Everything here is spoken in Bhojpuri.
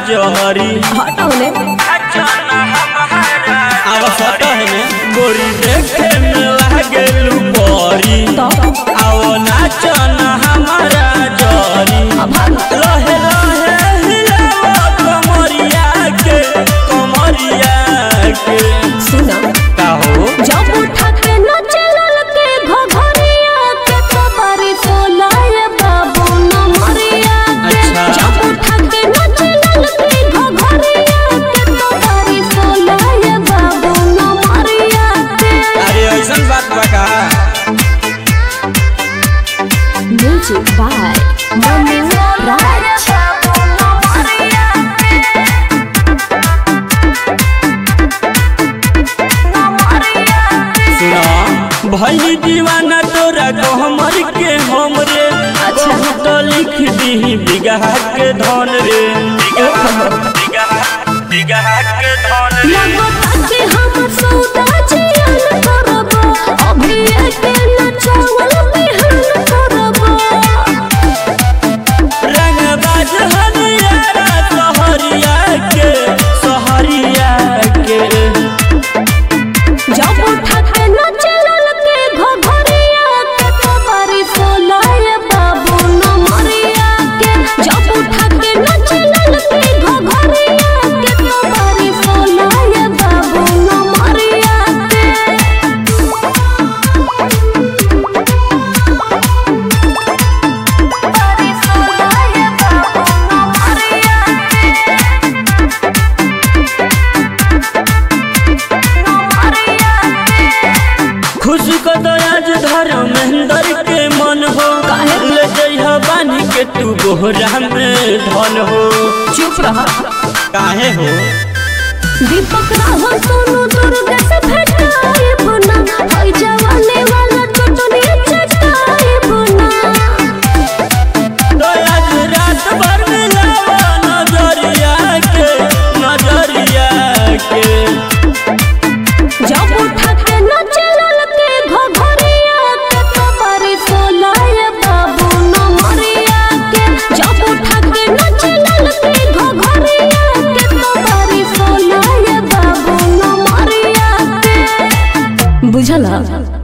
जहरी हटौले अब सट है ने गोरी देखे में लागेलू बरी तो आओ नाचन हमारा जरी लहे लहे हिलाओ कमरिया के कमरिया के सुना का हो जब उठा के न चलल के घघरिया के कबारी सोलाए बाबू न मरिया के अच्छा। जब उठा के न चलल के घघरिया के कबारी सोलाए बाबू न मरिया के अरे ऐसन बात बा का म्यूजिक बाय मनु राज सुना भई दीवाना तोरा गहमर के हमरे अच्छा। तो लिख दी बिगहा के धन रे बिगहा बिगहा के धन रे लगता कि हम सौदा जियान करबो अभी एके न चावल बिहान करबो रंगबाज हरियारा सहरिया के सहरिया के जब उठा के न चलल के घघरिया के कबारी सोलाए बाबू न मरिया के जब उठा के न चलल के घघरिया के कबारी सोलाए बाबू न मरिया खुश को तो आज धर्मेंद्र के मन हो ले जइहा बानी के तू बोहरा में धन हो चुप रहा काहे हो दीपक राह सोनू दुर्गा से भेटाए बुना हई जवाने वाला चटनी चटाए बुना तो आज रात भर मिलावा नजरिया के नजरिया के जब उठा के न चलल के घघरिया के कबारी सोलाए बाबू न मरिया के जब उठा के न चलल के घघरिया के कबारी सोलाए बाबू न मरिया के बुझला